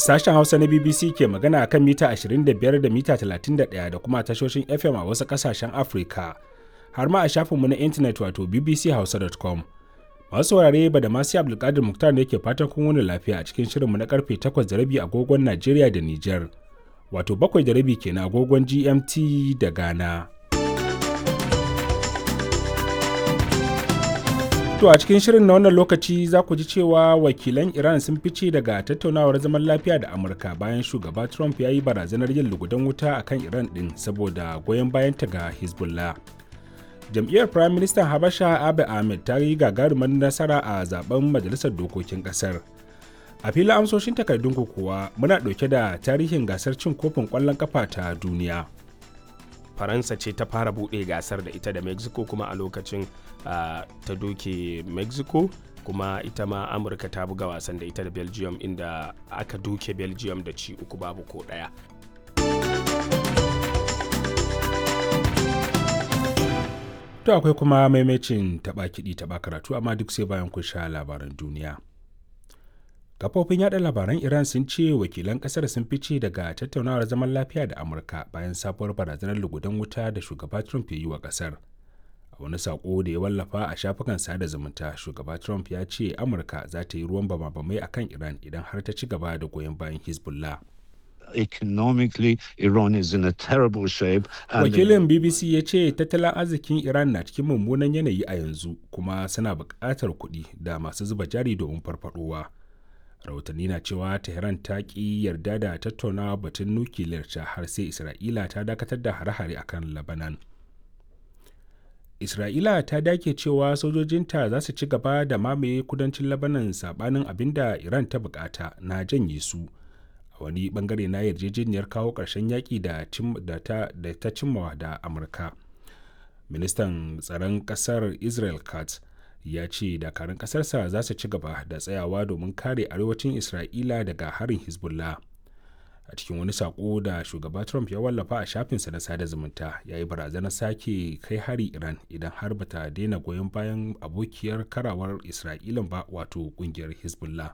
Sashen Hausa na BBC ke magana akan mita 25 da mita 31 da kuma tashoshin FM a wasu ƙasashen Afirka, har ma a shafinmu na intanet wato bbchausa.com. Masu saurare ba da masu Abdulkadir Muktar ne ke fatan kun wani lafiya a cikin shirinmu na karfe 8 da rabi agogon Najeriya da Nijar, wato 7 da rabi kenan agogon GMT da Ghana. To a cikin shirin na wannan lokaci za ku ji cewa wakilan Iran sun fice daga tattaunawar zaman lafiya da Amurka bayan shugaba Trump ya yi barazanar yin lugudan wuta a kan Iran ɗin saboda goyon bayanta ga Hezbollah. Jam'iyyar Prime Minister Habasha Abiy Ahmed ta yi gagarumar nasara a zaben Majalisar Dokokin ƙasar. A filin amsoshin takardun kuwa muna ɗauke da tarihin gasar cin kofin ƙwallon ƙafa ta duniya. faransa ce ta fara buɗe gasar da ita da mexico kuma a lokacin uh, ta doke mexico kuma ita ma amurka ta buga wasan da ita da belgium inda aka doke belgium da ci uku babu ko ɗaya To akwai kuma maimacin taɓa kiɗi taɓa karatu amma duk sai bayan kun sha labaran duniya. kafofin yada labaran iran sun ce wakilan kasar sun fice daga tattaunawar zaman lafiya da amurka bayan sabuwar barazanar lugudan wuta da shugaba trump ya yi wa kasar a wani sako da ya wallafa a shafukan sada zumunta shugaba trump ya ce amurka za ta yi ruwan bama-bamai a kan iran idan har ta ci gaba da goyon bayan hezbollah economically Iran is in a terrible shape. Wakilin BBC ya ce tattalin arzikin Iran na cikin mummunan yanayi a yanzu kuma suna buƙatar kuɗi da masu zuba jari domin farfadowa. rahotanni na cewa tehran ta ki yarda da tattaunawa batun nukiliyar ta har sai isra'ila ta dakatar da hare-hare akan labanan isra'ila ta dake cewa sojojinta za su ci gaba da mamaye kudancin labanan sabanin abin da iran ta bukata na janye su a wani bangare na yarjejeniyar kawo ƙarshen yaƙi da ta cimmawa da amurka ministan tsaron ƙasar israel katz ya ce dakarun ƙasarsa za su ci gaba da tsayawa domin kare arewacin isra'ila daga harin hezbollah a cikin wani saƙo da shugaba trump ya wallafa a shafinsa na sada zumunta ya yi barazanar sake kai hari iran idan har bata daina goyon bayan abokiyar karawar isra'ila ba wato ƙungiyar hezbollah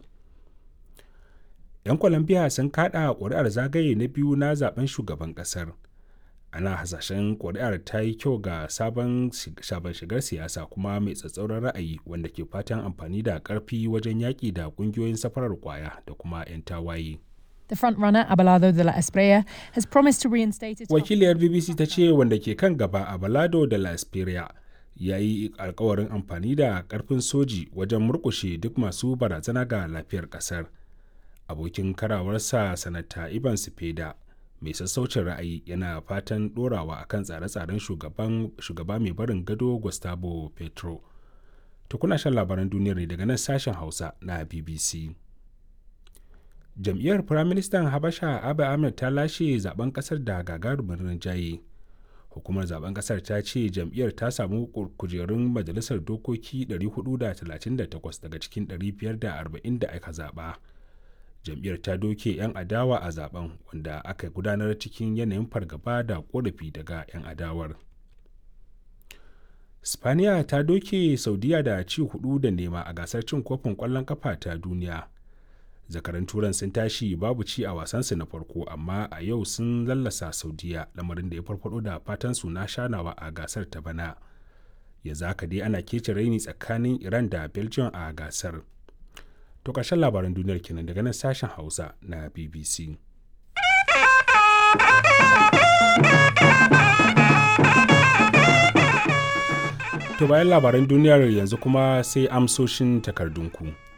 'yan colombia sun kada ƙuri'ar zagaye na biyu na zaben shugaban ƙasar ana hasashen kuri'ar ta yi kyau ga sabon shigar siyasa kuma mai tsatsauran ra'ayi wanda ke fatan amfani da karfi wajen yaƙi da ƙungiyoyin safarar kwaya da kuma 'yan tawaye. The frontrunner Abelardo de la Espriella has promised to reinstate its Wakiliyar BBC ta ce wanda ke kan gaba Abelardo de la Espriella ya yi alkawarin amfani da karfin soji wajen murkushe duk masu barazana ga lafiyar kasar. Abokin karawarsa sanata Ivan Sipeda mai sassaucin ra'ayi yana fatan dorawa akan tsare-tsaren shugaba mai barin gado gustavo petro to kuna shan labaran duniyar ne daga nan sashen hausa na bbc jam'iyyar firaministan habasha abu ahmed ta lashe zaben kasar da gagarumin rinjaye hukumar zaben kasar ta ce jam'iyyar ta samu kujerun majalisar dokoki 438 daga cikin 540 da aka zaba jam'iyyar ta doke 'yan adawa a zaben wanda aka gudanar cikin yanayin fargaba da korafi daga 'yan adawar spaniya ta doke saudiya da ci hudu da nema a gasar cin kofin kwallon kafa ta duniya zakaran turan sun tashi babu ci a wasansu na farko amma a yau sun lallasa saudiya lamarin da ya farfado da fatan su na shanawa a gasar ta bana yanzu haka dai ana kece raini tsakanin iran da belgium a gasar To ƙarshen labaran duniyar kenan daga nan sashen Hausa na BBC. To bayan labaran duniyar yanzu kuma sai amsoshin takardunku.